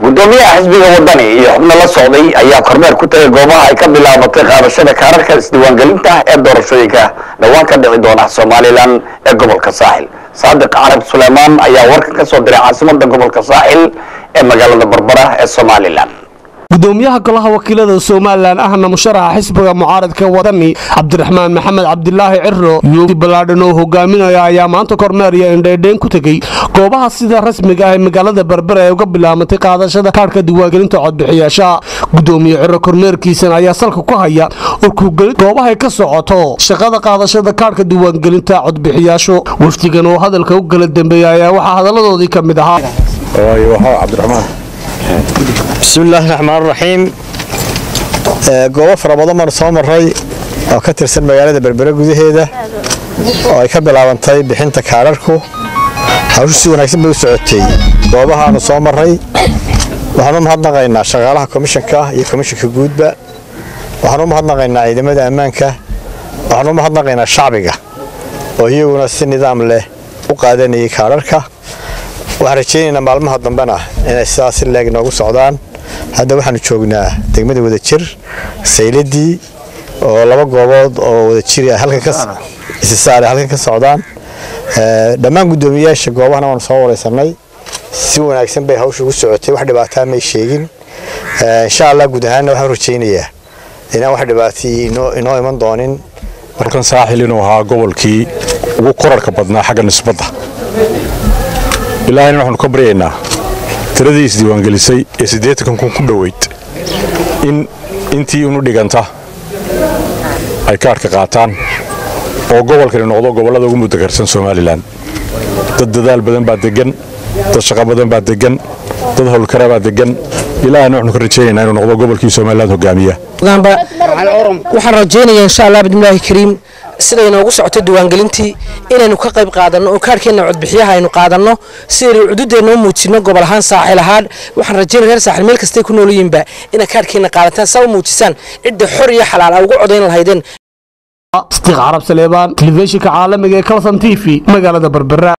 gudoomiyaha xisbiga wadani iyo xubno la socday ayaa kormeer ku tagay goobaha ay ka bilaabatay qaadashada kaararka isdiiwaangelinta ee doorashooyinka dhowaan ka dhici doona somalilan ee gobolka saaxil saadiq carab suleymaan ayaa warkan ka soo diray caasimada gobolka saaxil ee magaalada barbara ee somalilan gudoomiyaha golaha wakiilada somalilan ahna musharaxa xisbiga mucaaradka wadani cabdiraxmaan maxamed cabdilaahi ciro yuudi ballaadhan oo hogaaminaya ayaa maanta kormeer iyo indhaydhayn ku tegey goobaha sida rasmiga ah ee magaalada berbera ee uga bilaamatay qaadashada kaarhka diiwaangelinta codbixiyaasha gudoomiye ciro kormeerkiisan ayaa salka ku haya urkugelin goobahay ka socoto shaqada qaadashada kaarhka diiwaangelinta codbixiyaashu wafdigan oo hadalka u kala dambeeya ayaa waxaa hadalladoodii ka mid ahaa bismillaahi raxmaan raxiim goobo fara badan baanu soo maray oo ka tirsan magaalada berbere gudaheeda oo ay ka bilaabantay bixinta kaararku hawshu si wanaagsan bay u socotay goobahaanu soo maray waxaanu mahadnaqaynaa shaqaalaha komishanka iyo komishanka guudba waxaanu mahadnaqaynaa ciidamada ammaanka waxaanu mahadnaqaynaa shacbiga oo iyaguna si nidaam leh u qaadanayay kaararka waxaan rajaynaynaa maalmaha dambena inay sidaas si leeg noogu socdaan hadda waxaanu joognaa degmada wadajir sayladii oo laba goobood oo wadajir halkanisisaare halkan ka socdaan dhammaan guddoomiyayaasha goobahana waanu soo wareysanay si wanaagsan bay hawsha ugu socotay wax dhibaataa may sheegin insha allah guud ahaanna waxaan rajaynayaa inaan wax dhibaata inoo iman doonin markan saaxil inuu ahaa gobolkii ugu korarka badnaa xagga nisbadda ilaahayna waxaanu ka baryaynaa tiradii isdiiwaangelisay ee siddeetankan kun ku dhoweyd in intii unu dhiganta ay kaadhka qaataan oo gobolkani noqdo gobollada ugu muddakarsan somalilan dad dadaal badan baa deggan dad shaqo badan baa deggan dad howlkara baa deggan ilaahayna waxaanu ka rajaynaynaa inuu noqdo gobolkii somaliland hogaamiya waxaan rajaynayaa insha allah bidmillaahi kariim siday noogu socoto diiwaangelintii inaynu ka qayb qaadanno oo kaarhkeenna codbixiyaha aynu qaadanno sidaynu cududeenna u muujinno gobol ahaan saaxil ahaan waxaan rajaynaya reer saaxil meel kastay ku nool yihiinba inaad kaarhkeenna qaadataan saa u muujisaan cidda xor iyo xalaal a ugu codayn lahaydeen sadiiq carab saleebaan telefishinka caalamiga ee kalson t v magaalada berbera